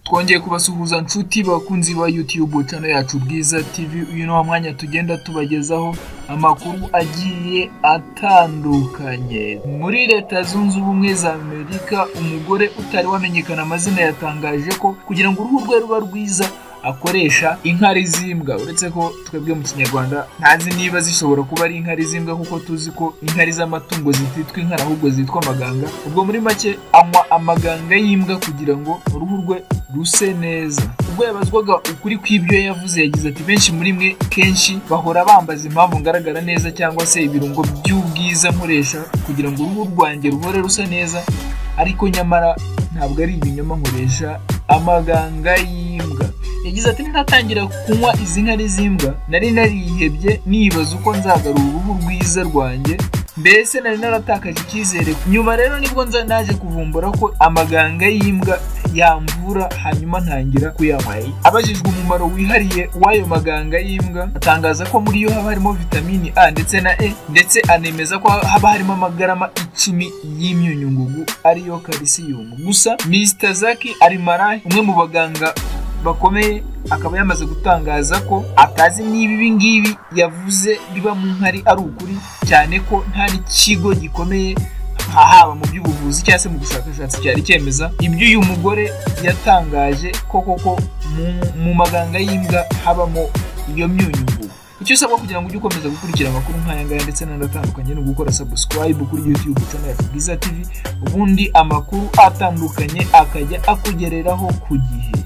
twongeye kubasuhuza nshuti bakunzi ba YouTube channel yacu Bwiza TV uyu ni wa mwanya tugenda tubagezaho amakuru agiye atandukanye muri leta zunze ubumwe za Amerika umugore utari wamenyekana amazina yatangaje ko kugira ngo uruhu rwe ruba rwiza akoresha inkari z'imbwa uretse ko twebwe mu kinyarwanda ntazi niba zishobora kuba ari inkari z'imbwa kuko tuzi ko inkari z'amatungo zititwa inkari ahubwo zitwa amaganga ubwo muri make anywa amaganga y'imbwa kugira ngo uruhu rwe ruse neza ubwo yabazwaga ukuri kw'ibyo yavuze yagize ati benshi muri mwe kenshi bahora bambaza impamvu ngaragara neza cyangwa se ibirungo by'ubwiza nkoresha kugira ngo uruhu rwanjye ruhore rusa neza ariko nyamara ntabwo ari ibinyoma nkoresha amaganga y'imbwa yagize ati ntatangira kunywa izi nkari z'imbwa nari narihebye nibaza uko nzagarura uruhu rwiza rwanjye mbese nari naratakaje icyizere nyuma rero nibwo nza naje kuvumbura ko amaganga y'imbwa yamvura hanyuma ntangira kuyanywa abajijwe umumaro wihariye w'ayo maganga y'imbwa atangaza ko muri yo haba harimo vitamini A ndetse na E ndetse anemeza ko haba harimo amagarama icumi y'imyunyungugu ariyo kalisiyumu gusa Mr Zaki Alimarahi umwe mu baganga bakomeye akaba yamaze gutangaza ko atazi niba ibi ngibi yavuze biba mu nkari ari ukuri cyane ko nta n'ikigo gikomeye haba mu by'ubuvuzi cyangwa se mu bushakashatsi cyari cyemeza ibyo uyu mugore yatangaje ko koko mu maganga y'imbwa habamo iyo myunyungugu icyo usabwa kugira ngo ujye ukomeza gukurikira amakuru nk'aya ngaya ndetse n'andi atandukanye ni ugukora subscribe kuri YouTube channel ya Bwiza TV ubundi amakuru atandukanye akajya akugereraho ku gihe